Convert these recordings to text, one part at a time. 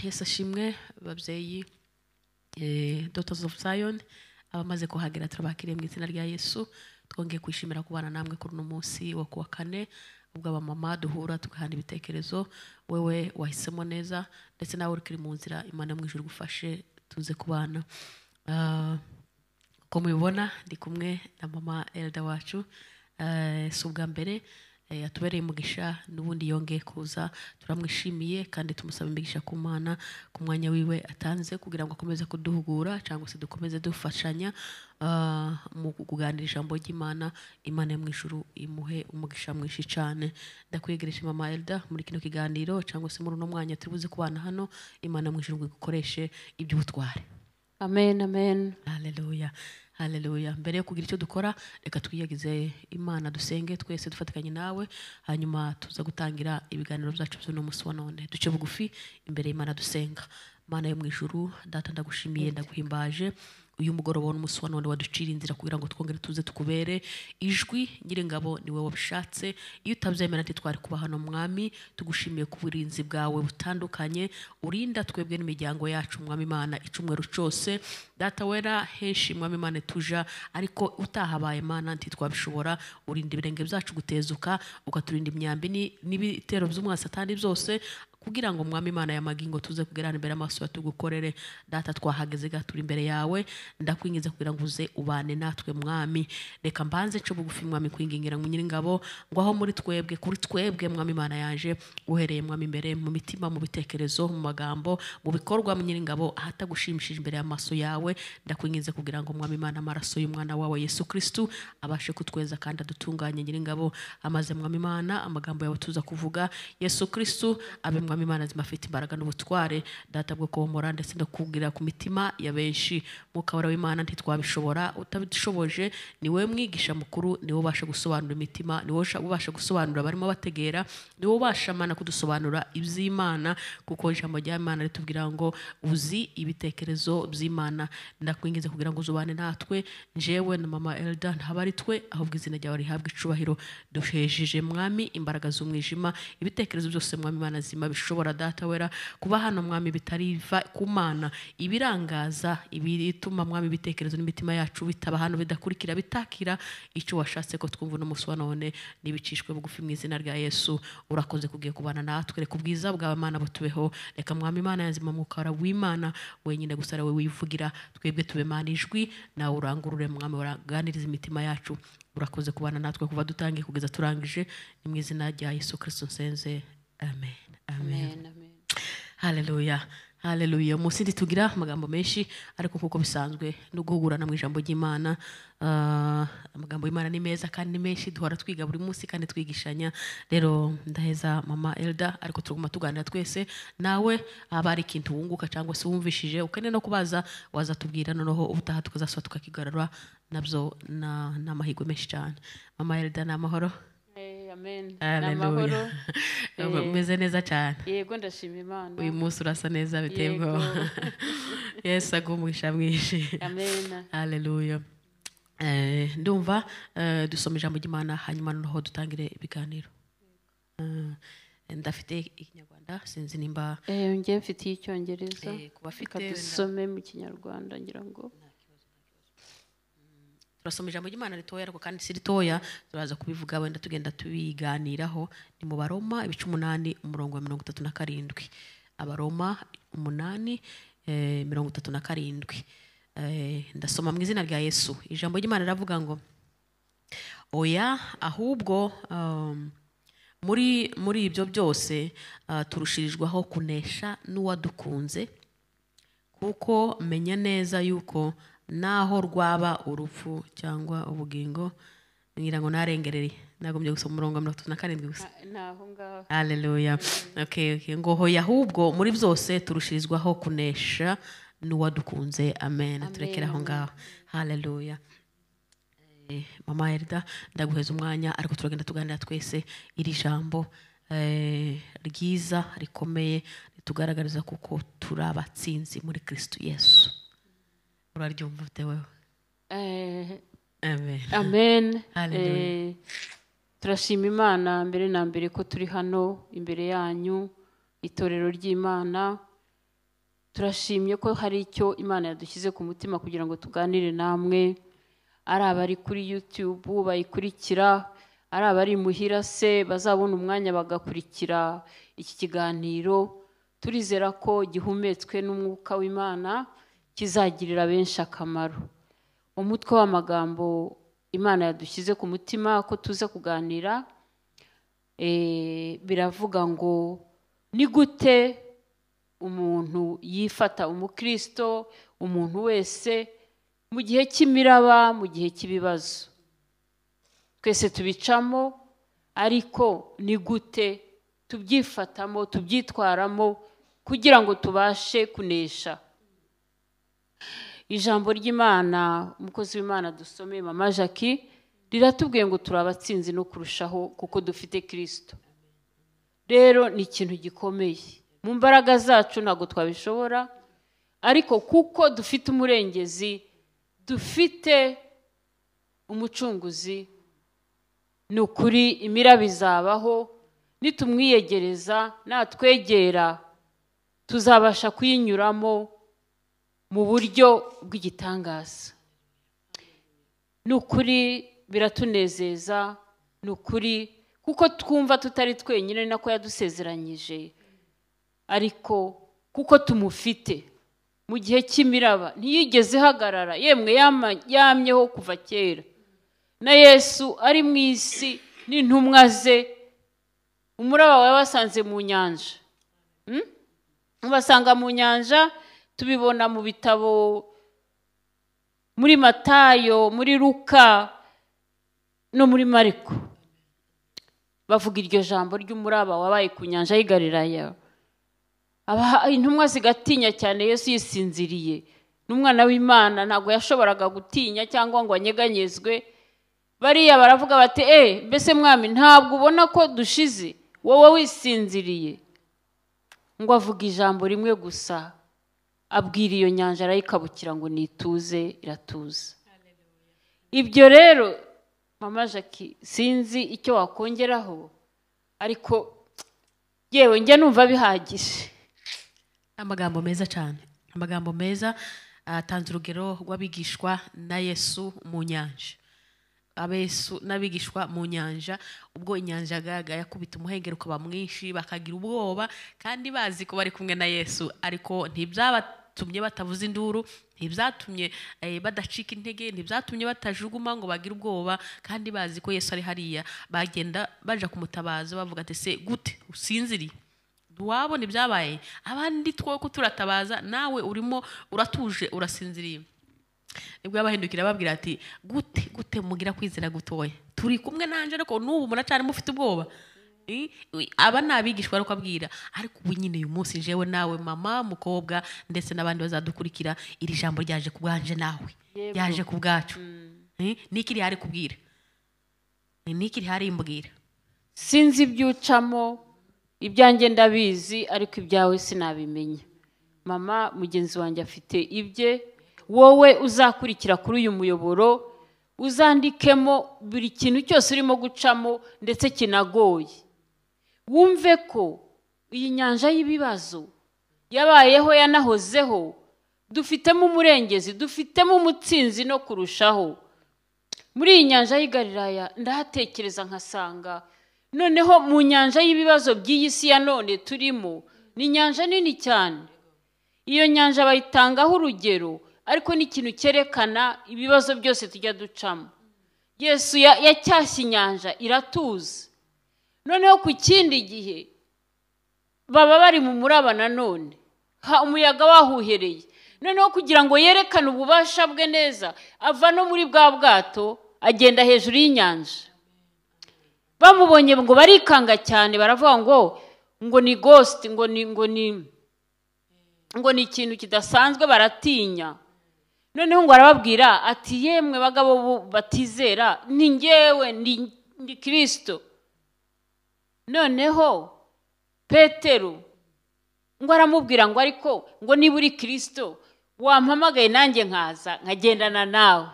yesu ashimwe babyeyi dotozi ofu sayoni abamaze kuhagera turabakiriye mu izina rya yesu twongeye kwishimira kubana namwe kuri uno munsi wa kuwa kane ubwo abamama duhura tugahana ibitekerezo wewe wahisemo neza ndetse nawe uri mu nzira imana mu ijoro ugufashe tuze kubana uko mubibona ndi kumwe na mama erida wacu si ubwa mbere yatubereye umugisha n'ubundi yongeye kuza turamwishimiye kandi tumusaba imigisha ku mana ku mwanya wiwe atanze kugira ngo akomeze kuduhugura cyangwa se dukomeze dufashanya mu kuganira ijambo ry'imana imana yo mu ijuru imuhe umugisha mwinshi cyane ndakwegereje mama elda muri kino kiganiro cyangwa se muri uno mwanya turi buze kubana hano imana yo mu ijuru igukoreshe iby'ubutware amen amen haleluya haleluya mbere yo kugira icyo dukora reka twiyagize imana dusenge twese dufatikanye nawe hanyuma tuza gutangira ibiganiro byacu by'uno munsi wa none duce bugufi imbere y'imana dusenga mana yo mu ijuru data ndagushimiye ndaguhimbaje uyu mugoroba n'umunsi wa none waducira inzira kugira ngo twongere tuze tukubere ijwi nyir'ingabo niwe wabishatse iyo utabyemera ntitwari kuba hano mwami tugushimiye ku burinzi bwawe butandukanye urinda twebwe n'imiryango yacu mwami imana icyumweru cyose data wera henshi mwami imana tuja ariko utahabaye mana ntitwabishobora urinda ibirenge byacu gutezuka ukaturinda imyambi n'ibitero by'umwasatani byose kugira ngo mwami imana ya magingo tuze kugerana imbere amaso tugukorere data twahageze ga turi imbere yawe ndakwingiza kugira ngo uze ubane natwe mwami reka mbanze nce bugufi mwami kwingingira ngo nyir'ingabo ngo aho muri twebwe kuri twebwe mwami imana yaje uhereye mwami imbere mu mitima mu bitekerezo mu magambo mu bikorwa nyir'ingabo ahatagushimishije imbere y'amaso yawe ndakwinginze kugira ngo mwami imana amaraso y'umwana wawe yesu kirisitu abashe kutweza kandi adutunganye nyir'ingabo amaze mwami imana amagambo yawe tuza kuvuga yesu kirisitu abe mwami imana zima afite imbaraga n'ubutware data bwo kuhomora ndetse no kubwira ku mitima ya benshi mwuka wera w'imana ntitwabishobora utabishoboje ni wowe mwigisha mukuru ni wowe ubasha gusobanura imitima ni wowe ubasha gusobanura abarimo bategera ni wowe ubasha mana kudusobanura iby'imana kuko ijambo ry'imana ritubwira ngo uzi ibitekerezo by'imana ndakwingiza kugira ngo uzubane natwe njyewe na mama elda ntaba ari twe ahubwo izina ryawe rihabwa icubahiro duhejeje mwami imbaraga z'umwijima ibitekerezo byose mwami imana zima bishobora data wera kuba hano mwami bitariva ku mana ibirangaza ibituma mwami ibitekerezo n'imitima yacu bitaba hano bidakurikira bitakira icyo washatse ko twumva uno munsi wa none n'ibicishwe bugufi mu izina rya yesu urakoze kugiye kubana natwe reka ubwiza bwawe mana butubeho reka mwami imana yazima mwukara w'imana wenyine gusa ari wowe wivugira twebwe tube mana ijwi nawe urangurure mwami uraganiriza imitima yacu urakoze kubana natwe kuva dutangiye kugeza turangije ni mu izina rya yesu kirisito nsenze amen amen haleluya haleluya munsi ntitugira amagambo menshi ariko nk'uko bisanzwe no guhugurana mu ijambo ry'imana ah, amagambo y'imana ni meza kandi ni menshi duhora twiga buri munsi kandi twigishanya rero ndaheza mama elda ariko tuguma tuganira twese nawe haba hari ikintu wunguka cyangwa se wumvishije ukeneye no kubaza wazatubwira noneho ubutaha tukazasaba tukakigarura nabyo na- ni amahirwe menshi cyane mama elda ni amahoro Eh, amen ni amahoro Haleluya. umeze neza cyane yego ndashima imana uyu munsi urasa neza biteye Yego. ubwoba yesu aguha umugisha mwinshi amen haleluya Eh, ndumva eh, dusoma ijambo ry'imana hanyuma noneho dutangire ibiganiro Eh, ndafite ikinyarwanda sinzi nimba Eh, njye mfitiye icyongereza Eh, ku bafite reka dusome mu kinyarwanda ngira ngo turasoma ijambo ry'imana ritoya ariko kandi si ritoya turaza kubivuga wenda tugenda tubiganiraho ni mu baroma ibice umunani umurongo wa mirongo itatu na karindwi abaroma umunani eh, mirongo itatu na karindwi Eh, ndasoma mu izina rya yesu ijambo ry'imana riravuga ngo oya ahubwo um, muri muri ibyo byose ah, turushirijwaho kunesha n'uwadukunze kuko menya neza yuko naho rwaba urupfu cyangwa ubugingo ngira ngo narengerere nagombye gusoma umurongo wa mirongo itatu na karindwi gusa Ah, ni aho ngaho haleluya okay, okay. ngo hoya ahubwo muri byose turushirizwaho kunesha n'uwadukunze amen turekere aho ngaho haleluya Eh, mama erida ndaguheza umwanya ariko turagenda tuganira twese iri jambo eh, ryiza rikomeye ritugaragariza kuko turi abatsinzi muri kristo yesu uraryumva uteweho Eh, amen amen Hallelujah. Eh, turashima imana mbere na mbere ko turi hano imbere yanyu itorero ry'imana turashimye ko hari icyo imana yadushyize ku mutima kugira ngo tuganire namwe ari abari kuri yutube bayikurikira ari abari imuhira se bazabona umwanya bagakurikira iki kiganiro turizera ko gihumetswe n'umwuka w'imana kizagirira benshi akamaro umutwe w'amagambo imana yadushyize ku mutima ko tuze kuganira eh, biravuga ngo ni gute umuntu yifata umukristo umuntu wese mu gihe cy'imiraba mu gihe cy'ibibazo twese tubicamo ariko ni gute tubyifatamo tubyitwaramo kugira ngo tubashe kunesha ijambo ry'imana umukozi w'imana dusomeye mama jackie riratubwiye ngo turi abatsinzi no kurushaho kuko dufite kirisito rero ni ikintu gikomeye mu mbaraga zacu ntabwo twabishobora ariko kuko dufite umurengezi dufite umucunguzi ni ukuri imiraba izabaho nitumwiyegereza natwegera tuzabasha kuyinyuramo mu buryo bw'igitangaza ni ukuri biratunezeza ni ukuri kuko twumva tutari twenyine ni nako yadusezeranyije ariko kuko tumufite mu gihe cy'imiraba ntiyigeze ihagarara yemwe yama- yamyeho kuva kera na yesu ari mu isi n'intumwa ze umuraba wabasanze mu nyanja Hmm? ubasanga mu nyanja tubibona mu bitabo muri matayo muri luka no muri mariko bavuga iryo jambo ry'umuraba wabaye ku nyanja y'i galilaya Aba- intumwa zigatinya cyane yesu yisinziriye n'umwana w'imana ntabwo yashoboraga gutinya cyangwa ngo anyeganyezwe bariya baravuga bati e mbese mwami ntabwo ubona ko dushize wowe wisinziriye ngo avuga ijambo rimwe gusa abwira iyo nyanja arayikabukira ngo nituze iratuza ibyo rero mama jackie sinzi icyo wakongeraho ariko yewe njya numva bihagije amagambo meza cyane amagambo meza atanze urugero rw'abigishwa na yesu mu nyanja abesu n'abigishwa mu nyanja ubwo inyanja yagaga yakubita umuhengeri ukaba mwinshi bakagira ubwoba kandi bazi ko bari kumwe na yesu ariko ntibyabatumye batavuza induru ntibyatumye eh, badacika intege ntibyatumye batajuguma ngo bagire ubwoba kandi bazi ko yesu ari hariya bagenda baja kumutabaza bavuga ati se gute usinziriye wabona ibyabaye abandi two ko turatabaza nawe urimo uratuje urasinziriye nibwo yabahindukira ababwira ati gute gute mugira kwizera gutoya turi kumwe nanjye ariko n'ubu muracyari mufite ubwoba I- i- aba ni abigishwa ariko abwira ariko ubu nyine uyu munsi jewe nawe mama mukobwa ndetse n'abandi bazadukurikira iri jambo ryaje ku bwanje nawe Yego. ryaje ku bwacu I, niki rihari kubwira I, niki rihari imbwira sinzi ibyo ucamo ibyanjye ndabizi ariko ibyawe sinabimenya mama mugenzi wanjye afite ibye wowe uzakurikira kuri uyu muyoboro uzandikemo buri kintu cyose urimo gucamo ndetse kinagoye wumve ko iyi nyanja y'ibibazo yabayeho yanahozeho dufitemo umurengezi dufitemo umutsinzi no kurushaho muri iyi nyanja y'i galilaya ndahatekereza nkasanga noneho mu nyanja y'ibibazo by'iyi si ya none turimo ni inyanja nini cyane iyo nyanja bayitangaho urugero ariko ni ikintu cyerekana ibibazo byose tujya ducamo yesu ya- yacyashye inyanja iratuza noneho ku kindi gihe baba bari mu muraba nanone ha umuyaga wahuhereye noneho kugira ngo yerekane ububasha bwe neza ava no muri bwa bwato agenda hejuru y'inyanja bamubonye ngo barikanga cyane baravuga ngo ngo ni ghost ngo ni ngo ni ngo ni ikintu kidasanzwe baratinya noneho ngo arababwira ati yemwe bagabo bu- batizera ni ngewe ndi ndi kirisito noneho petero ngo aramubwira ngo ariko ngo niba uri kirisito wampamagaye nanjye nkaza nkagendana nawe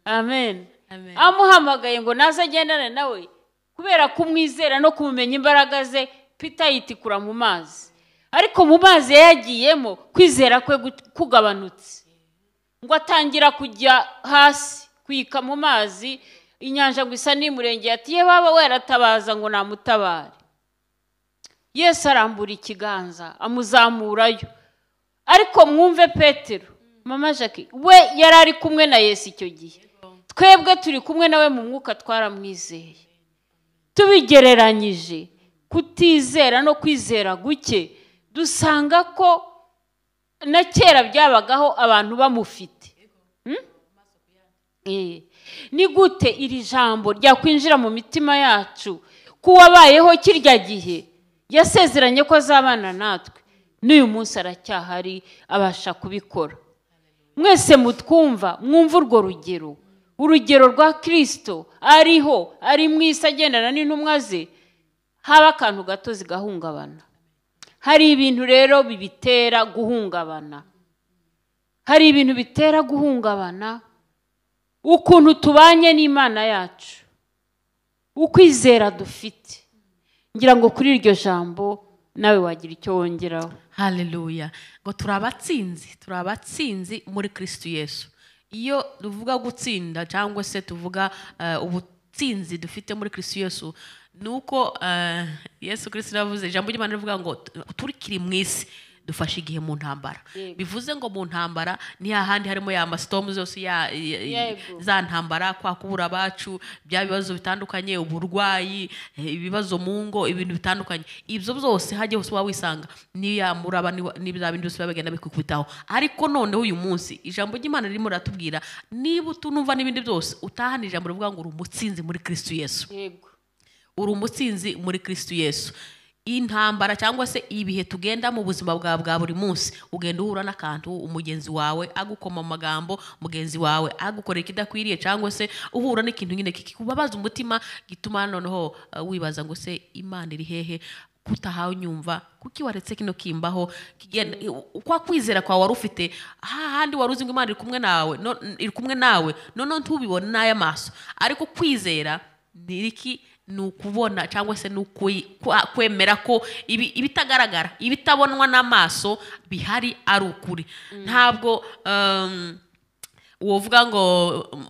amen Amen. amuhamagaye ngo naze agendane nawe kubera kumwizera no kumumenya imbaraga ze pita yitikura mu mazi ariko mu mazi yayagiyemo kwizera kwe gut- kugabanutse ngo atangira kujya hasi kuyika mu mazi inyanja ngo isa n'imurengeye ati ye baba weratabaza ngo namutabare yesu arambura ikiganza amuzamurayo ariko mwumve petero mama jacques we yari ari kumwe na yesu icyo gihe twebwe turi kumwe nawe mu mwuka twaramwizeye tubigereranyije kutizera no kwizera guke dusanga ko na kera byabagaho abantu bamufite Hmm? Eh, ni gute iri jambo ryakwinjira mu mitima yacu kuwabayeho kirya gihe yasezeranye ko azabana natwe n'uyu munsi aracyahari abasha kubikora mwese mutwumva mwumva urwo rugero urugero rwa kirisito ariho ari mu isi agendana n'intumwa ze haba akantu gato zigahungabana hari ibintu rero bibitera guhungabana hari ibintu bitera guhungabana ukuntu tubanye n'imana yacu ukwizera dufite ngira ngo kuri iryo jambo nawe wagira icyo wongeraho haleluya ngo turi abatsinzi turi abatsinzi muri kirisitu yesu iyo tuvuga gutsinda cyangwa se tuvuga eh, ubutsinzi dufite muri kirisitu yesu ni uko eh, yesu kirisitu yavuze ijambo ry'imana rivuga ngo turikiri mu isi dufashe igihe mu ntambara bivuze ngo mu ntambara ni hahandi harimo ya masitomu zose ya, ya- Yego. za ntambara kwa kubura abacu bya bibazo bitandukanye uburwayi eh, ibibazo mu ngo ibintu bitandukanye ibyo byose hajya hose waba wisanga niyamuraba n'ibya bindi byose biba bigenda bikukubitaho ariko noneho uyu munsi ijambo ry'imana ririmo riratubwira niba utunumva n'ibindi byose utahana ijambo rivuga ngo uri umutsinzi muri kirisitu yesu yego uri umutsinzi muri kirisitu yesu intambara cyangwa se ibihe tugenda mu buzima bwawe bwa buri munsi ugenda uhura n'akantu umugenzi wawe agukoma amagambo mugenzi wawe agukorera ikidakwiriye cyangwa se uhura n'ikintu nyine kikubabaza umutima gituma noneho eh, wibaza ngo se imana iri hehe kutahawe nyumva kuki waretse kino kimbaho Kigenda- kwa kwizera kwawe wari ufite hahandi wari uzi ngo imana iri kumwe nawe no- iri kumwe nawe noneho ntubibone n'aya maso ariko kwizera niriki ni ukubona cyangwa se ni ukwi- kwa- kwemera ko ibi- ibitagaragara ibitabonwa n'amaso bihari ari ukuri ntabwo um, wovuga ngo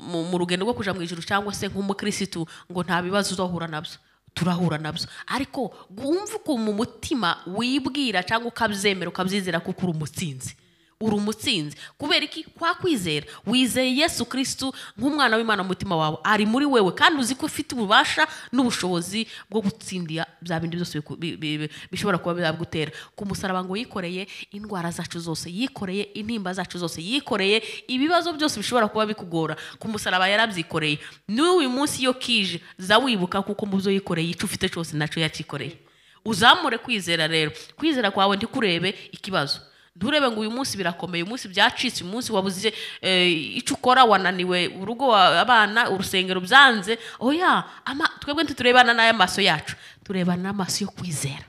mu- mu rugendo rwo kujya mu ijoro cyangwa se nk'umukirisitu ngo nta bibazo uzahura nabyo turahura nabyo ariko wumva ko mu mutima wibwira cyangwa ukabyemera ukabyizera kuko uri umutsinzi uri umutsinzi kubera iki kwa kwizera wizeye yesu kirisitu nk'umwana w'imana mu mutima wawe ari muri wewe kandi uzi ko ufite ububasha n'ubushobozi bwo gutsindira bya bindi byose biku- bi- bi- bi- bishobora kuba byagutera ku musaraba ngo yikoreye indwara zacu zose yikoreye intimba zacu zose yikoreye ibibazo byose bishobora kuba bikugora ku musaraba yarabyikoreye n'uyu munsi iyo kije za wibuka kuko mu byo yikoreye icyo ufite cyose nacyo yakikoreye uzamure kwizera rero kwizera kwawe ntikurebe ikibazo nturebe ngo uyu munsi birakomeye uyu munsi byacitse uyu munsi wabuze eh, icyo ukora wananiwe urugo wa- abana urusengero byanze oya ama- twebwe ntiturebana n'aya maso yacu turebana n'amaso yo kwizera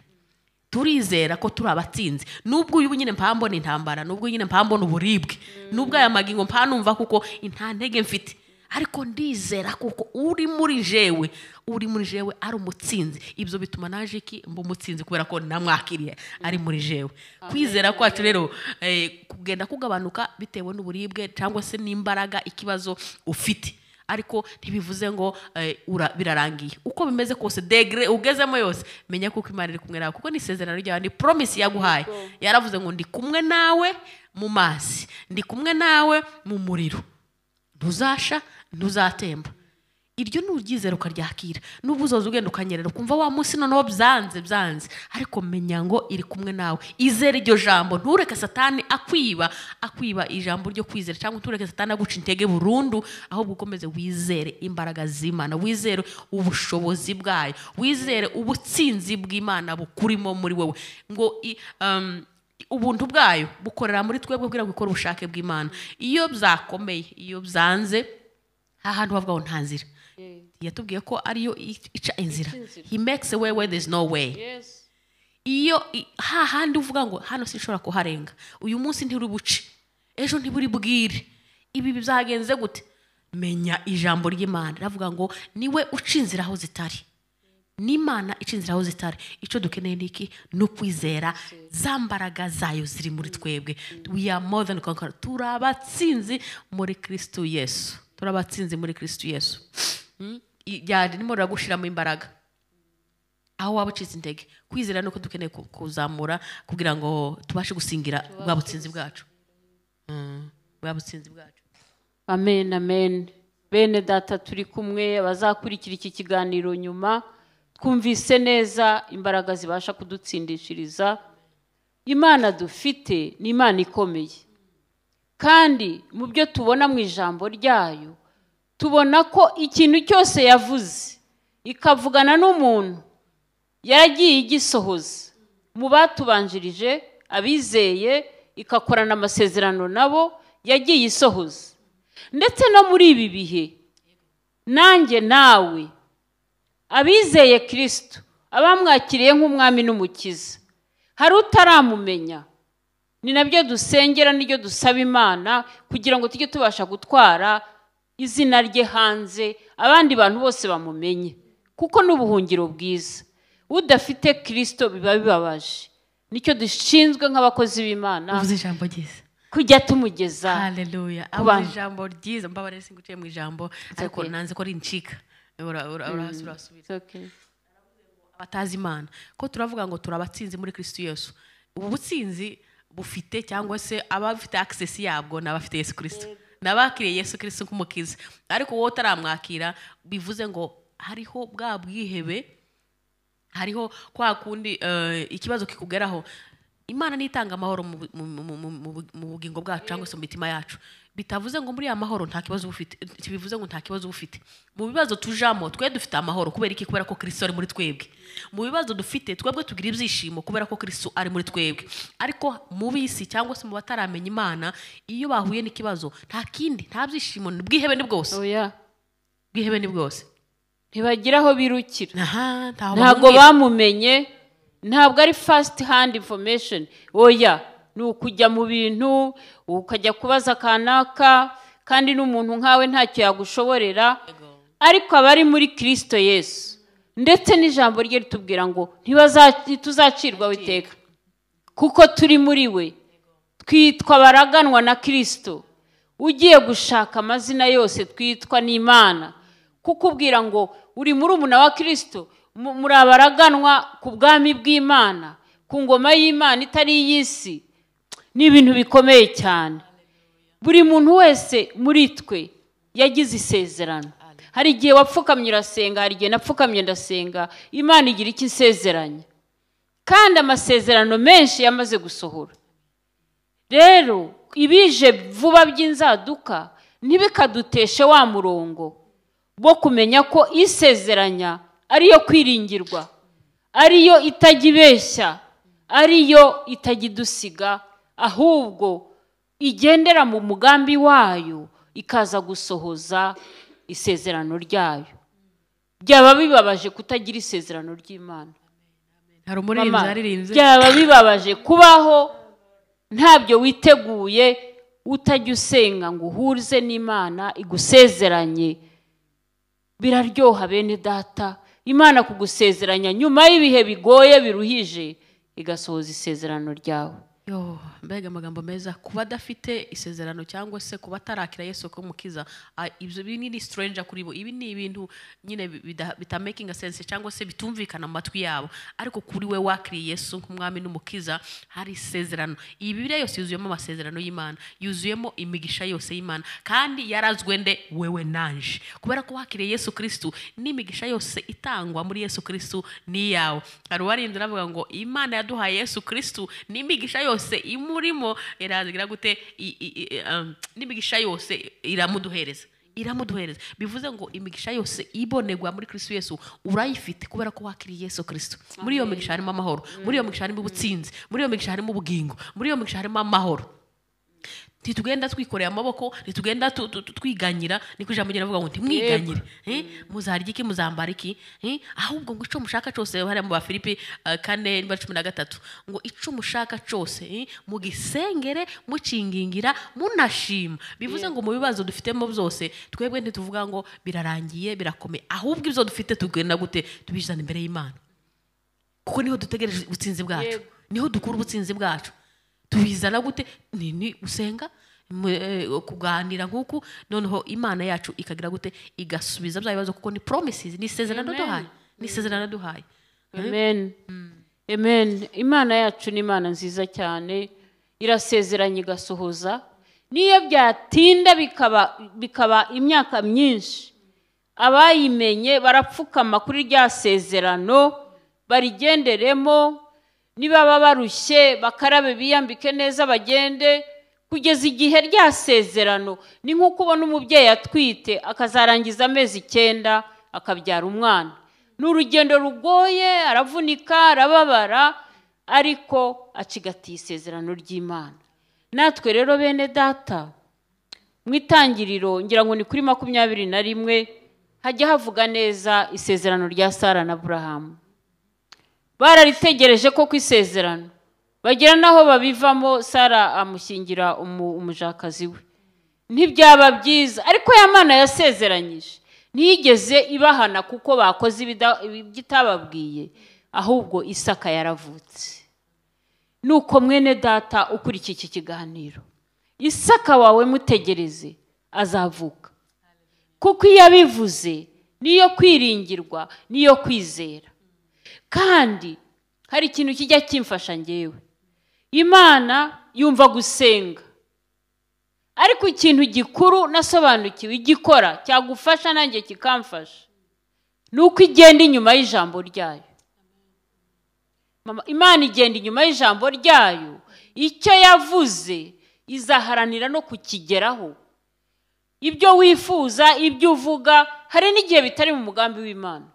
turizera ko turi abatsinzi nubwo uyu nyine mpambona intambara nubwo nyine mpambona uburibwe nubwo aya magingo mpanumva kuko nta ntege mfite ariko ndizera kuko uri muri jewe uri muri jewe ari umutsinzi ibyo bituma naje iki mba umutsinzi kubera ko namwakiriye ari muri jewe kwizera kwacu rero eh, kugenda kugabanuka bitewe n'uburibwe cyangwa se n'imbaraga ikibazo ufite ariko ntibivuze ngo eh, ura- birarangiye uko bimeze kose degre ugezemo yose menya kuko imana iri kumwe nawe kuko ni isezerano ryawe ni poromisi yaguhaye yaravuze ngo ndi kumwe nawe mu mazi ndi kumwe nawe mu muriro ntuzasha ntuzatemba iryo ni uryizera ukaryakira n'ubu uzoza ugenda ukanyerera ukumva wa munsi noneho byanze byanze ariko menya ngo iri kumwe nawe izere iryo jambo ntureke satani akwiba akwiba ijambo ryo kwizera cyangwa ntureke satani aguca intege burundu ahubwo ukomeze wizere imbaraga z'imana wizere ubushobozi bwayo wizere ubutsinzi bw'imana bukurimo muri wowe ngo i- um, ubuntu bwayo bukorera muri twebwe kugira ngo ikore ubushake bw'imana iyo byakomeye iyo byanze ahantu havuga ngo nta nzira yatubwiye ko ariyo i- ica inzira Ica inzira. he makes a way where there is no way yesi iyo i- hahandi uvuga ngo hano sinshobora kuharenga uyu munsi ntiri buce ejo ntiburi bwire ibi bizagenze gute menya ijambo ry'imana ravuga ngo niwe uca inzira aho zitari n'imana icinzira aho zitari icyo dukeneye ni iki ni ukwizera za mbaraga zayo ziri muri twebwe we are more than conquerors turi abatsinzi muri kirisitu yesu turi abatsinzi muri kirisitu yesu Mm? I- yandi ndimo riragushiramo imbaraga aho waba ucitse intege kwizera ni uko dukeneye ku- kuzamura kugira ngo tubashe gusingira bwa butsinzi bwacu Mm, bwa butsinzi bwacu amen amen bene data turi kumwe abazakurikira iki kiganiro nyuma twumvise neza imbaraga zibasha kudutsindishiriza imana dufite ni imana ikomeye kandi mu byo tubona mu ijambo ryayo tubona ko ikintu cyose yavuze ikavugana n'umuntu yaragiye igisohoza mu batubanjirije abizeye igakorana amasezerano nabo yagiye isohoza ndetse no muri ibi bihe nanjye nawe abizeye kirisito abamwakiriye nk'umwami n'umukiza hari utaramumenya ni nabyo dusengera n'ibyo dusaba imana kugira ngo tujye tubasha gutwara izina rye hanze abandi bantu bose bamumenye kuko ni ubuhungiro bwiza udafite kirisito biba bibabaje nicyo dushinzwe nk'abakozi b'imana uvuze ijambo ryiza kujya tumugeza haleluya ku bantu. avuze ijambo ryiza mbabarire singuciye mu ijambo ariko okay. nanze ko ari incika Ura- ura- urahasi urasubira It's okay. batazi imana ko turavuga ngo turi abatsinzi muri kirisitu yesu ubu butsinzi bufite cyangwa se abafite access yabwo ni abafite yesu kirisitu ni abakiriye yesu kirisitu nk'umukiza ariko wowe utaramwakira bivuze ngo hariho bwa bwihebe hariho kwa kundi eh, ikibazo kikugeraho imana nitanga amahoro mu bu- mu- mu- mu- mu- mu bugingo bwacu cyangwa se mu mitima yacu bitavuze ngo muri ya mahoro nta kibazo uba ufite bivuze ngo nta kibazo uba ufite mu bibazo tujamo twe dufite amahoro kubera iki kubera ko kristo ari muri twebwe mu bibazo dufite twebwe tugira ibyishimo kubera ko kristo ari muri twebwe ariko mu bisi cyangwa se mu bataramenya imana iyo bahuye n'ikibazo nta kindi nta byishimo ni bwihebe ni bwose Oya. bwihebe ni bwose ntibagira aho birukira aha ntaho ntabwo bahungira. bamumenye ntabwo ari fasiti handi information oya ni ukujya mu bintu ukajya kubaza kanaka kandi n'umuntu nkawe ntacyo yagushoborera ariko aba ari muri kirisito yesu ndetse n'ijambo rye ritubwira ngo ntibaza- ntituzacirwaho iteka kuko turi muri we twitwa baraganwa na kirisito ugiye gushaka amazina yose twitwa n'imana kukubwira ngo uri muri umuna wa kirisito mu- muri abaraganwa ku bwami bw'imana ku ngoma y'imana itari iy'isi ni ibintu bikomeye cyane buri muntu wese muri twe yagize isezerano hari igihe wapfukamye urasenga hari igihe napfukamye ndasenga imana igira icyo isezeranya kandi amasezerano menshi yamaze gusohora rero ibije vuba by'inzaduka ntibikaduteshe wa murongo wo kumenya ko isezeranya ariyo kwiringirwa ariyo itajya ibeshya ariyo itajya idusiga ahubwo igendera mu mugambi wayo ikaza gusohoza isezerano ryayo byaba bibabaje kutagira isezerano ry'imana hari Mama, umuririmbyi yaririmbye byaba bibabaje kubaho ntabyo witeguye utajya usenga ngo uhurize n'imana igusezeranye biraryoha bene data imana kugusezeranya nyuma y'ibihe bigoye biruhije igasohoza isezerano ryawe Yo, mbega amagambo meza kuba adafite isezerano cyangwa se kuba atarakira yesu ko umukiza ah, ibyo ibi ni stranger kuri bo ibi ni ibintu nyine bida- bitamakinga sense cyangwa se bitumvikana mu matwi yabo ariko kuri we wakiriye yesu nk'umwami n'umukiza hari isezerano iyi bibiliya yose yuzuyemo amasezerano y'imana yuzuyemo imigisha yose y'imana kandi yarazwe nde wewe nanje kubera ko wakiriye yesu kirisitu n'imigisha yose itangwa muri yesu kirisitu ni iyawe hari uwarinze aravuga ngo imana yaduhaye yesu kirisitu n'imigisha yose imurimo iragira gute I- i- i- um, n'imigisha yose iramuduhereza iramuduhereza bivuze ngo imigisha yose ibonerwa muri kirisitu yesu urayifite kubera ko wakiriye yesu kirisitu muri iyo migisha harimo amahoro muri iyo migisha harimo ubutsinzi muri iyo migisha harimo ubugingo muri iyo migisha harimo amahoro ntitugenda twikoreye amaboko ntitugenda tu- tu- tu- twiganyira niko ijambo rigenda rivuga ngo ntimwiganyire Eh, muzarya iki muzambara iki Eh, ahubwo ngo ico mushaka cose hariya mu bafilipi eh, kane nimba cumi na gatatu ngo ico mushaka cose eh, mugisengere mukingingira munashima bivuze ngo mu bibazo dufitemo byose twebwe ntituvuga ngo birarangiye birakomeye ahubwo ibyo dufite tugenda gute tubizana imbere y'imana kuko niho dutegereje ubutsinzi bwacu Yego. niho dukura ubutsinzi bwacu tubizana gute ni ni gusenga mu- eh, kuganira nk'uku noneho imana yacu ikagira gute igasubiza bya bibazo kuko ni promises ni isezerano Amen. duhaye ni isezerano duhaye amen amen imana yacu ni imana nziza cyane irasezeranya igasohoza n'iyo byatinda bikaba bikaba imyaka myinshi abayimenye barapfukama kuri rya sezerano barigenderemo nibaba barushye bakarabe biyambike neza bagende kugeza igihe rya sezerano ni nk'uko ubona umubyeyi atwite akazarangiza amezi icyenda akabyara umwana ni urugendo rugoye aravunika arababara ariko acigatiye isezerano ry'imana natwe rero bene data mu itangiriro ngira ngo ni kuri makumyabiri na rimwe hajya havuga neza isezerano rya sara na burahamu bararitegereje ko ku isezerano bagera n'aho babivamo sara amushyingira umu- umujakazi we ntibyaba byiza ariko ya mana yasezeranyije ntiyigeze ibahana kuko bakoze ibida- ibyo itababwiye ahubwo isaka yaravutse nuko mwene data ukurikiye iki kiganiro isaka wawe mutegereze azavuka kuko iyo abivuze niyo kwiringirwa niyo kwizera kandi hari ikintu kijya kimfasha ngewe imana yumva gusenga ariko ikintu gikuru nasobanukiwe igikora cyagufasha nanjye kikamfasha ni uko igenda inyuma y'ijambo ryayo Mama, imana igenda inyuma y'ijambo ryayo icyo yavuze izaharanira no kukigeraho ibyo wifuza ibyo uvuga hari n'igihe bitari mu mugambi w'imana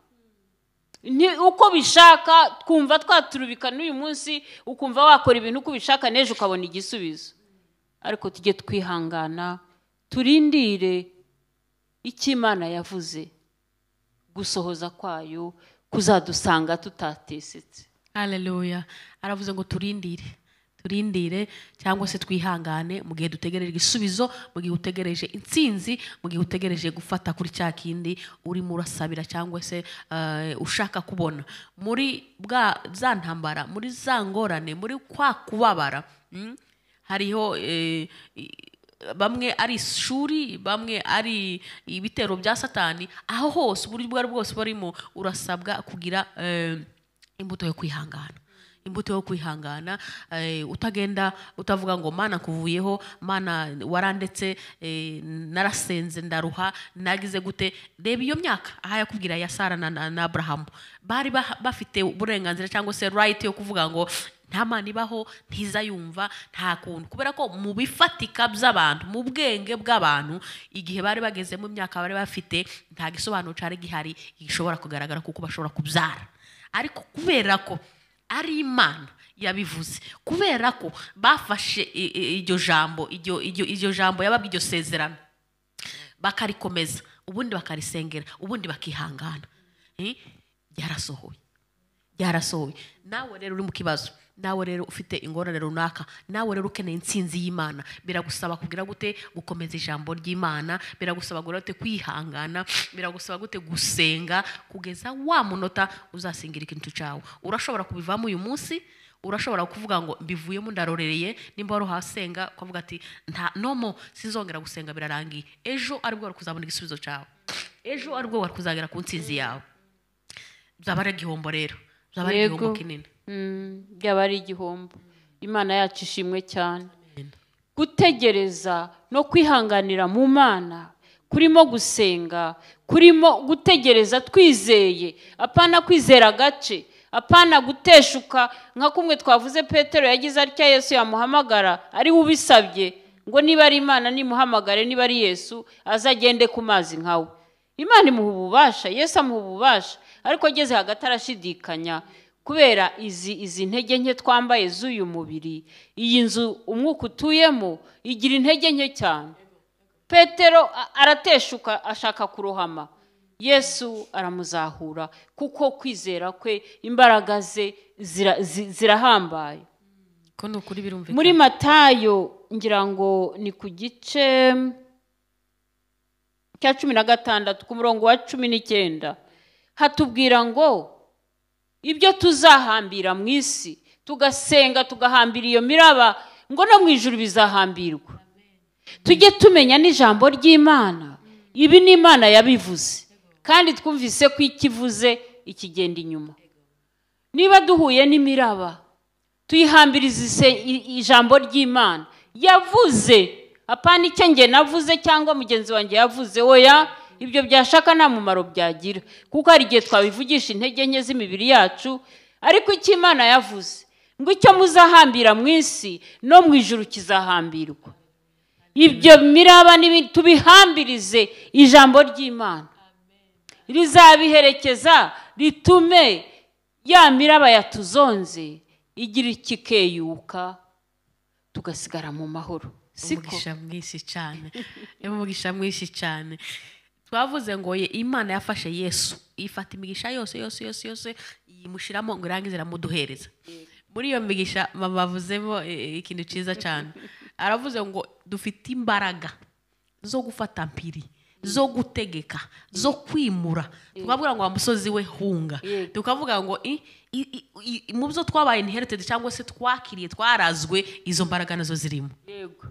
Ni- uko bishaka twumva twaturubika n'uyu munsi ukumva wakora ibintu uko ubishaka n'ejo ukabona igisubizo ariko tujye twihangana turindire icyo imana yavuze gusohoza kwayo kuzadusanga tutatesetse haleluya aravuze ngo turindire turindire cyangwa se twihangane mu gihe dutegereje igisubizo mu gihe utegereje intsinzi mu gihe utegereje gufata kuri cya kindi urimo urasabira cyangwa se eh, ushaka kubona muri bwa za ntambara muri za ngorane muri kwa kubabara mm, hariho eh, i- bamwe ari ishuri bamwe ari ibitero bya satani aho hose uburyo ubwo ari bwo bwose barimo urasabwa kugira eh, imbuto yo kwihangana imbuto yo kwihangana eh, utagenda utavuga ngo mana kuvuyeho mana warandetse eh, narasenze ndaruha nagize gute reba iyo myaka aha yakubwira ya sara na, na, na aburahamu bari bah- bafite uburenganzira cyangwa se right yo kuvuga ngo nta mana ibaho ntizayumva nta kuntu kubera ko mu bifatika by'abantu mu bwenge bw'abantu igihe bari bageze mu myaka bari bafite nta gisobanuro cyari gihari gishobora kugaragara kuko bashobora kubyara ariko kubera ko ari imana yabivuze kubera ko bafashe i- i- iryo jambo iryo- iryo iryo jambo yababwiye iryo sezerano bakarikomeza ubundi bakarisengera ubundi bakihangana Eh, ryarasohoye ryarasohowe nawe rero uri mu kibazo nawe rero ufite ingorane runaka nawe rero ukeneye intsinzi y'imana biragusaba kugira gute gukomeza ijambo ry'imana biragusaba kugira gute kwihangana biragusaba gute gusenga kugeza wa munota uzasingira ikintu cyawe urashobora kubivamo uyu munsi urashobora kuvuga ngo mbivuyemo ndarorereye nimba wari uhasenga ukavuga ati nta nomo sinzongera gusenga birarangiye ejo aribwo wari kuzabona igisubizo cyawe ejo aribwo wari kuzagera ku ntsinzi yawe byaba ari igihombo rero byaba ari Yego. igihombo kinini Mm, byaba ari igihombo imana yacu ishimwe cyane gutegereza no kwihanganira mu mana kurimo gusenga kurimo gutegereza twizeye apana kwizera agace apana guteshuka nka kumwe twavuze petero yagize atya yesu yamuhamagara ari we ubisabye ngo niba ari imana nimuhamagare niba ari yesu azagende ku mazi nkawe imana imuha ububasha yesu amuha ububasha ariko ageze hagati arashidikanya kubera izi izi ntege nke twambaye z'uyu mubiri iyi nzu umwuka utuyemo igira intege nke cyane petero a- arateshuka ashaka kurohama yesu aramuzahura kuko kwizera kwe imbaraga ze zira- zi- zirahambaye ko ni ukuri birumvikana muri matayo ngira ngo ni ku gice cya cumi na gatandatu ku murongo wa cumi n'icyenda hatubwira ngo ibyo tuzahambira mu isi tugasenga tugahambira iyo miraba ngo no mu ijuru bizahambirwa tujye tumenya n'ijambo ry'imana ibi ni imana yabivuze kandi twumvise ko ikivuze ikigenda inyuma niba duhuye n'imiraba tuyihambirize ijambo ry'imana yavuze apana icyo njye navuze cyangwa mugenzi wanjye yavuze oya ibyo byashaka nta mumaro byagira kuko hari igihe twabivugisha intege nke z'imibiri yacu ariko icyo imana yavuze ngo icyo muzahambira mu isi no mu ijuru kizahambirwa ibyo miraba n'ibindi tubihambirize ijambo ry'imana rizabiherekeza ritume ya miraba yatuzonze igira ikikeyuka tugasigara mu mahoro siko umugisha mwinshi cyane umugisha mwinshi cyane twavuze ngo ye- imana yafashe yesu ifata imigisha yose yose yose yose imushyiramo ngo irangize iramuduhereza muri iyo migisha baba bavuzemo eh, ikintu cyiza cyane aravuze ngo dufite imbaraga zo gufata mpiri zo gutegeka zo kwimura tukavuga ngo wa musozi we hunga Yego. tukavuga ngo i- i- i- i- mu byo twabaye inherited cyangwa se twakiriye twarazwe izo mbaraga nazo zirimo yego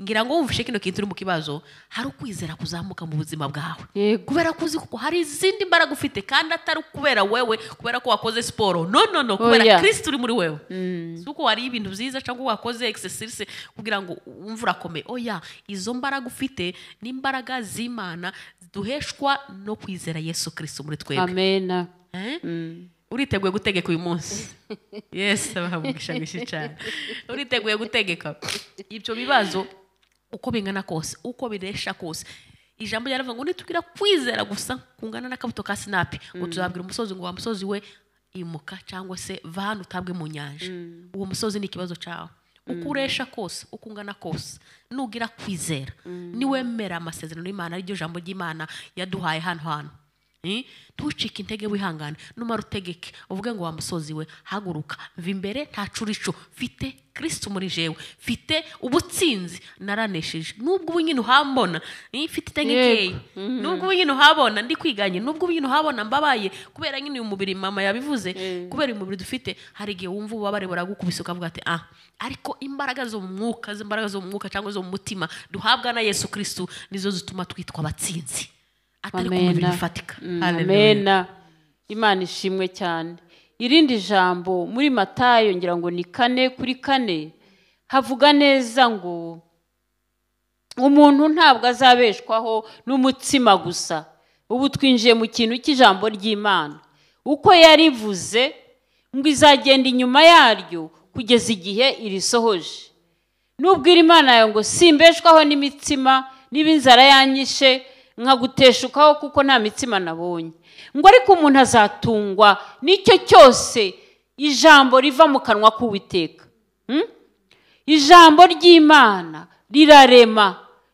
ngira ngo wumvishe kino kintu uri mu kibazo hari ukwizera kuzamuka mu buzima bwawe yego kubera ko uzi ko hari izindi mbaraga ufite kandi atari kubera wewe kubera ko wakoze siporo no no no kubera Oya. kirisiti uri muri wewe si uko wariye ibintu byiza cyangwa wakoze exercise kugira ngo wumve urakomeye oya izo mbaraga ufite ni imbaraga z'imana duheshwa no kwizera yesu kirisiti muri twebwe amena Eh? uriteguye gutegeka uyu munsi yesi bahamugisha mwinshi cyane uriteguye gutegeka ibyo bibazo uko bingana kose uko biresha kose ijambo ryaravuga ngo nitubwira kwizera gusa kungana n'akabuto ka sinapi ngo tuzabwira umusozi ngo wa musozi we imuka cyangwa se va hano utabwe mu nyanja uwo musozi ni ikibazo cyawe uko uresha kose uko ungana kose nugira kwizera niwemera amasezerano y'imana ariryo jambo ry'imana yaduhaye hano hano Eh, ntucike intege wihangane numara utegeke uvuge ngo wa musozi we haguruka mva imbere nta curico mfite kirisitu muri jewe mfite ubutsinzi naranesheje nubwo ubu nyine uhambona eh, mfite intege Yego. nkeya nubwo ubu nyine uhabona ndi kwiganye nubwo ubu nyine uhabona mbabaye kubera nyine uyu mubiri mama yabivuze kubera uyu mubiri dufite hari igihe wumva ububabare buragukubise ukavuga ati ah ariko imbaraga zo mu mwuka z'imbaraga zo mu mwuka cyangwa zo mu mutima duhabwa na yesu kirisitu nizo zituma twitwa abatsinzi atari ku mubiri Amena. bifatika Mm, Hallelujah. amena imana ishimwe cyane irindi jambo muri matayo ngira ngo ni kane kuri kane havuga neza ngo umuntu ntabwo azabeshwaho n'umutsima gusa ubu twinjiye mu kintu cy'ijambo ry'imana uko yarivuze ngo izagenda inyuma yaryo kugeza igihe irisohoje nubwira imana yawe ngo simbeshwaho n'imitsima niba inzara yanyishe nkaguteshukaho kuko nta mitsima nabonye ngo ariko umuntu azatungwa n'icyo cyose ijambo riva mu kanwa k'uwiteka Hmm? ijambo ry'imana rirarema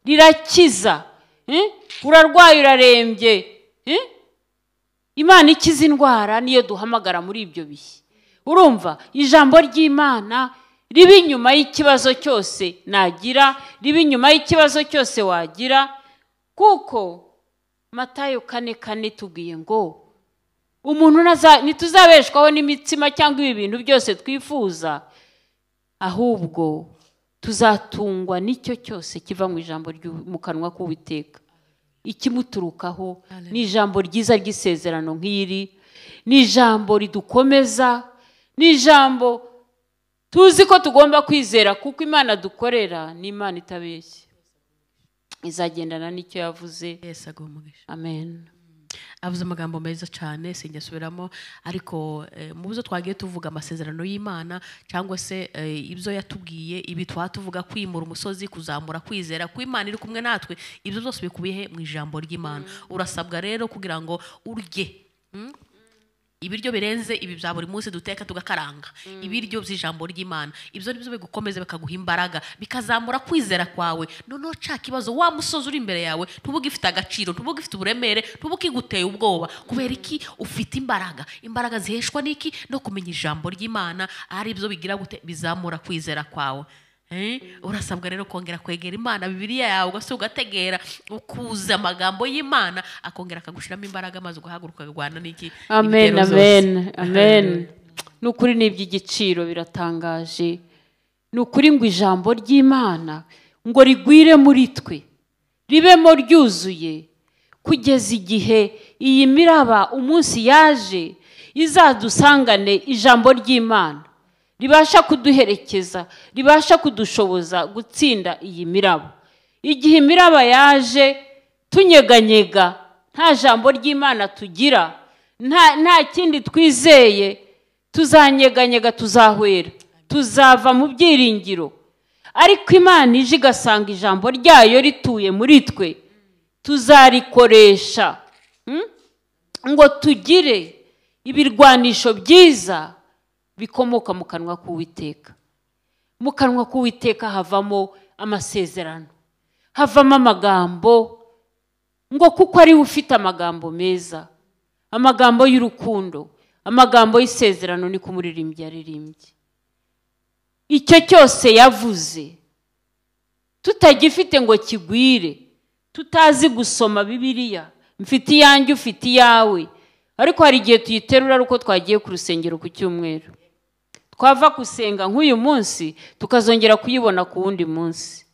rirakiza Hmm? urarwaye urarembye Hmm? imana ikiza indwara niyo duhamagara muri ibyo bihe urumva ijambo ry'imana riba inyuma y'ikibazo cyose nagira riba inyuma y'ikibazo cyose wagira kuko matayo kane kane tubwiye ngo umuntu ntaza- ntituzabeshwaho n'imitsima cyangwa ibi bintu byose twifuza ahubwo tuzatungwa n'icyo cyose kiva mu ijambo ry'u- mu kanwa k'uwiteka ikimuturukaho ni ijambo ryiza ry'isezerano nk'iri ni ijambo ridukomeza ni ijambo tuzi ko tugomba kwizera kuko imana dukorera ni imana itabeshya izagendana n'icyo yavuze Yesu aguhe umugisha amen avuze amagambo meza cyane sinjya asubiramo ariko eh, mu byo twagiye tuvuga amasezerano y'imana cyangwa se eh, ibyo yatubwiye ibi twaba tuvuga kwimura umusozi kuzamura kwizera ko imana iri kumwe natwe ibyo byose bikubiye mu ijambo ry'imana urasabwa rero kugira ngo urye ibiryo birenze ibi bya buri munsi duteka tugakaranga ibiryo by'ijambo ry'imana ibyo ni byo bigukomeza bikaguha imbaraga bikazamura kwizera kwawe noneho nca kibazo wa musozi uri imbere yawe ntubuge ifite agaciro ntubuge ifite uburemere ntubuge iguteye ubwoba kubera iki ufite imbaraga imbaraga ziheshwa n'iki no kumenya ijambo ry'imana ari byo bigira gute bizamura kwizera kwawe Eh, urasabwa rero kongera kwegera imana bibiliya yawe ugasa ugategera ukuza amagambo y'imana akongera akagushiramo imbaraga maze ugahaguruka ukarwana n'iki amen n'ibitero zose. amen amen ni ukuri ni iby'igiciro biratangaje ni ukuri ngo ijambo ry'imana ngo rigwire muri twe ribemo ryuzuye kugeza igihe iyi miraba umunsi yaje izadusangane ijambo ry'imana ribasha kuduherekeza ribasha kudushoboza gutsinda iyi miraba igihe imiraba yaje tunyeganyega nta jambo ry'imana tugira nta nta kindi twizeye tuzanyeganyega tuzahwera tuzava mu byiringiro ariko imana ije igasanga ijambo ryayo rituye muri twe tuzarikoresha Hmm? ngo tugire ibirwanisho byiza bikomoka mu kanwa k'uwiteka mu kanwa k'uwiteka havamo amasezerano havamo amagambo ngo kuko ari we ufite amagambo meza amagambo y'urukundo amagambo y'isezerano ni kumuririmbyi yaririmbye icyo cyose yavuze tutagifite ngo kigwire tutazi gusoma bibiliya mfite iyanjye ufite iyawe ariko hari igihe tuyiterura ari uko twagiye ku rusengero ku cyumweru twava gusenga nk'uyu munsi tukazongera kuyibona ku wundi munsi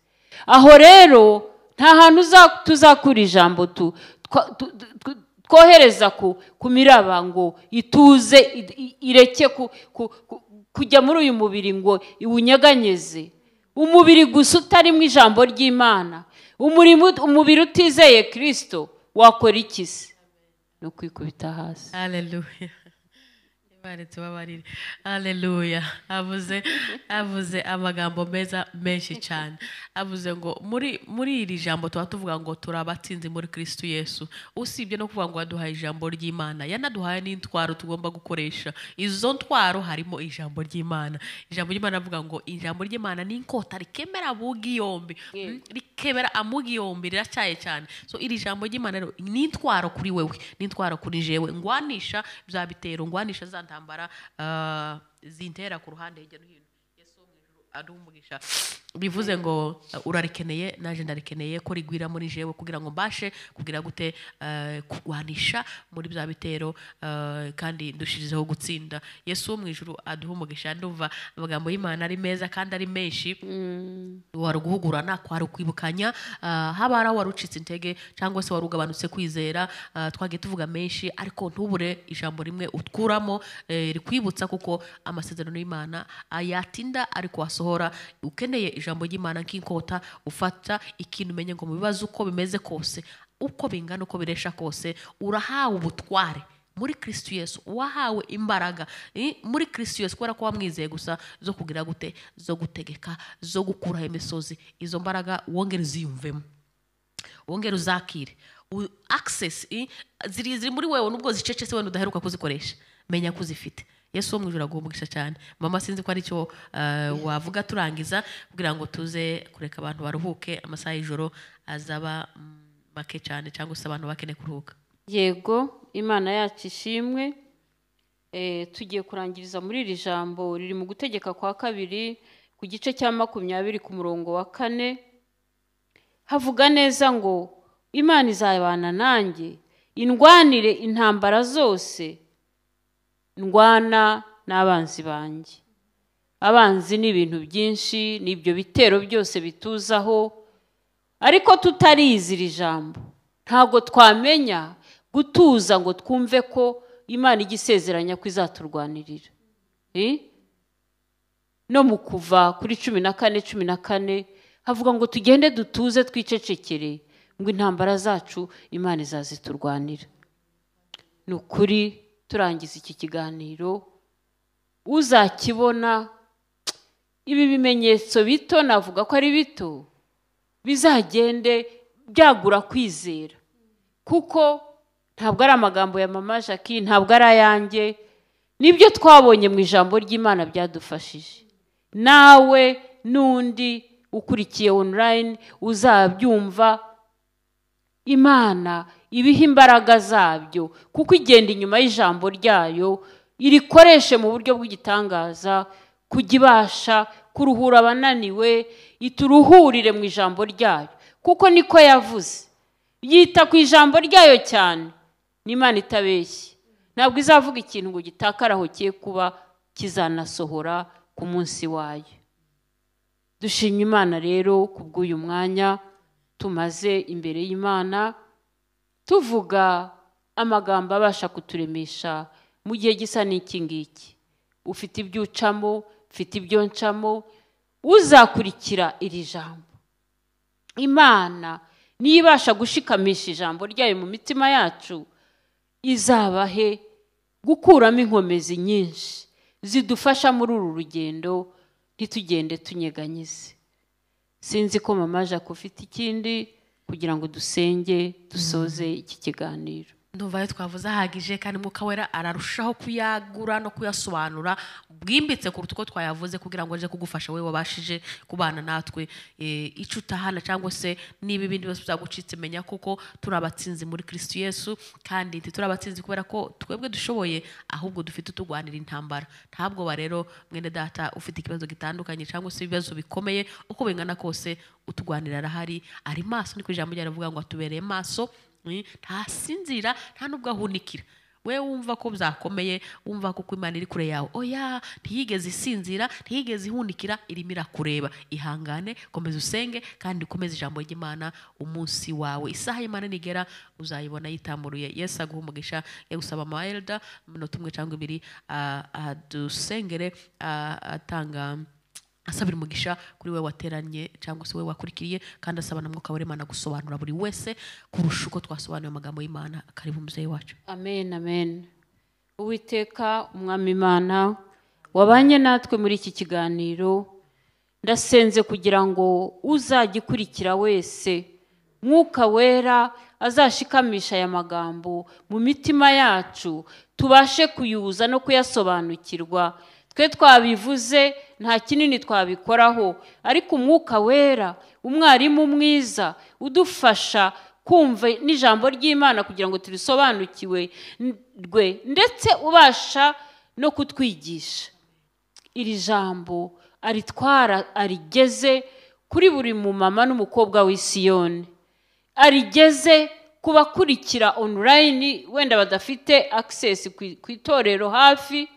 aho rero nta hantu uza- tuzakura ijambo tu- twa- tu- tu- twohereza ku ku miraba ngo ituze i- i- ireke ku- ku- ku- kujya muri uyu mubiri ngo iwunyeganyeze umubiri gusa utarimo ijambo ry'imana umurimo- umubiri utizeye kirisito wakora iki se ni ukwikubita hasi haleluya baretse babarire haleluya avuze avuze amagambo meza menshi cyane avuze ngo muri muri iri jambo tuba tuvuga ngo turi abatsinzi muri kirisitu yesu usibye no kuvuga ngo waduhaye ijambo ry'imana yanaduhaye n'intwaro tugomba gukoresha izo ntwaro harimo ijambo ry'imana ijambo ry'imana avuga ngo ijambo ry'imana ni inkota rikemera abugi yombi Mm, rikemera amugi yombi riracyaye cyane so iri jambo ry'imana rero ni intwaro kuri wewe ni intwaro kuri jewe ngwanisha bya bitero ngwanisha za ntambara ah, zintera ku ruhande hirya no hino yesu wo mu ijuru aduhe umugisha bivuze ngo uh, urarikeneye naje ndarikeneye ko rigwira muri jewe kugira ngo mbashe kugira gute eh, kurwanisha muri bya bitero eh, kandi dushirizeho gutsinda yesu wo mu ijuru aduhe umugisha ndumva amagambo y'imana ari meza kandi ari menshi wari uguhugurana kwari ukwibukanya ah, haba ari aho wari ucitse intege cyangwa se wari ugabanutse kwizera ah, twagiye tuvuga menshi ariko ntubure ijambo rimwe utkuramo eh, rikwibutsa kuko amasezerano y'imana yatinda ariko asohora ukeneye ijambo ry'imana nk'inkota ufata ikintu umenye ngo mu bibazo uko bimeze kose uko bingana uko biresha kose urahawe ubutware muri kirisitu yesu wahawe imbaraga eh, muri kirisitu yesu kubera ko wamwizeye gusa zo kugira gute zo gutegeka zo gukuraho imisozi izo mbaraga wongere uziyumvemo wongere uzakire U- access eh, ziri ziri muri wewe nubwo zicecetse wenda udaheruka kuzikoresha menya ko uzifite yesu wo mu ijuru aguha umugisha cyane mama sinzi ko aricyo eh, wavuga turangiza kugira ngo tuze kureka abantu baruhuke amasaha y'ijoro azaba mm, make cyane cyangwa se abantu bakeneye kuruhuka yego imana yacu ishimwe Eh, tugiye kurangiriza muri iri jambo riri mu gutegeka kwa kabiri ku gice cya makumyabiri ku murongo wa kane havuga neza ngo imana izabana nanjye indwanire intambara zose ndwana n'abanzi banjye abanzi ni ibintu byinshi ni ibyo bitero byose bituzaho ariko tutarizi iri jambo ntabwo twamenya gutuza ngo twumve ko imana ijya isezeranya ko izaturwanirira Eh? no mu kuva kuri cumi na kane cumi na kane havuga ngo tugende dutuze twicecekere ngo intambara zacu imana izaziturwanira ni ukuri turangiza iki kiganiro uzakibona ibi bimenyetso bito navuga ko ari bito bizagende byagura kwizera kuko ntabwo ari amagambo ya mama jackie ntabwo ari ayanjye nibyo twabonye mu ijambo ry'imana byadufashije nawe n'undi ukurikiye online uzabyumva imana ibiha imbaraga zabyo kuko igenda inyuma y'ijambo ryayo irikoreshe mu buryo bw'igitangaza kujya ibasha kuruhura abananiwe ituruhurire mu ijambo ryayo kuko niko yavuze yita ku ijambo ryayo cyane n'imana itabeshye ntabwo izavuga ikintu ngo gitakare aho kiye kuba kizanasohora ku munsi wayo dushima imana rero ku bw'uyu mwanya tumaze imbere y'imana tuvuga amagambo abasha kuturemesha mu gihe gisa n'iki ngiki ufite ibyo ucamo ufite ibyo ncamo uzakurikira iri jambo imana niyo ibasha gushikamisha ijambo ryayo mu mitima yacu izabahe gukuramo inkomezi nyinshi zidufasha muri uru rugendo ntitugende tunyeganyize sinzi ko mama jacques ufite ikindi kugira ngo dusenge dusoze iki kiganiro ndumva ayo twavuze ahagije kandi umwuka wera ararushaho kuyagura no kuyasobanura bwimbitse kuruta uko twayavuze kugira ngo aje kugufasha wowe wabashije kubana natwe Eh, icyo utahana cyangwa se niba ibindi byose byagucitse menya kuko turi abatsinzi muri kirisitu yesu kandi ntituri abatsinzi kubera ko twebwe dushoboye ahubwo dufite utugwanira intambara ntabwo rero mwene data ufite ikibazo gitandukanye cyangwa se ibibazo bikomeye uko bingana kose utugwanira arahari ari maso niko ijambo rye rivuga ngo atubereye maso Mm, ntasinzira nta nubwo ahunikira we wumva ko byakomeye wumva ko uko imana iri kure yawe oya ntiyigeze isinzira ntiyigeze ihunikira irimo irakureba ihangane komeza usenge kandi ukomeze ijambo ry'imana umunsi wawe isaha y'imana nigera uzayibona yitamburuye yesu aguha umugisha yo gusaba amayelda minota umwe cyangwa ibiri ah, adusengere ah, atanga asabira umugisha kuri we wateranye cyangwa se we wakurikiriye kandi asaba na mwuka w'imana gusobanura buri wese kurusha uko twasobanuye amagambo y'imana karibu muzehe wacu amen amen uwiteka umwami imana wabanye natwe muri iki kiganiro ndasenze kugira ngo uzagikurikira wese mwuka wera azashikamisha aya magambo mu mitima yacu tubashe kuyuza no kuyasobanukirwa twe twabivuze nta kinini twabikoraho ariko umwuka wera umwarimu mwiza udufasha kumva n'ijambo ry'imana kugira ngo turisobanukiwe rwe ndetse ubasha no kutwigisha iri jambo aritwara arigeze kuri buri mumama n'umukobwa w'isiyoni arigeze ku bakurikira onurayini wenda badafite akisesi ku itorero hafi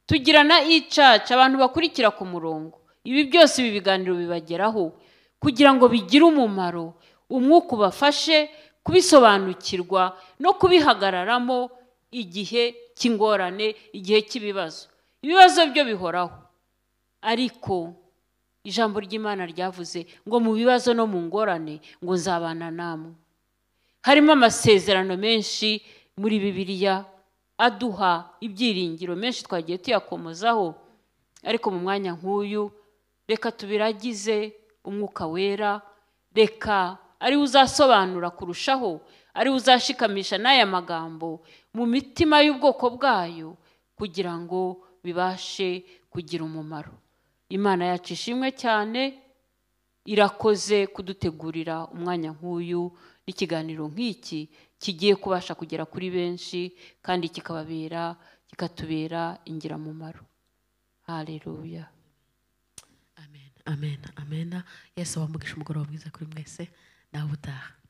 tugira na icaca abantu bakurikira ku murongo ibi byose ibi biganiro bibageraho kugira ngo bigire umumaro umwuka ubafashe kubisobanukirwa no kubihagararamo igihe cy'ingorane igihe cy'ibibazo ibibazo byo bihoraho ariko ijambo ry'imana ryavuze ngo mu bibazo no mu ngorane ngo nzabana namwe harimo amasezerano menshi muri bibiliya aduha ibyiringiro menshi twagiye tuyakomozaho ariko mu mwanya nk'uyu reka tubiragize umwuka wera reka ariwe uzasobanura kurushaho ariwe uzashikamisha n'aya magambo mu mitima y'ubwoko bwayo kugira ngo bibashe kugira umumaro imana yacu ishimwe cyane irakoze kudutegurira umwanya nk'uyu n'ikiganiro nk'iki kigiye kubasha kugera kuri benshi kandi kikababera kikatubera ingirakamaro hareruya amen amen amen yesu wamugisha umugoroba mwiza kuri mwese nawe utaha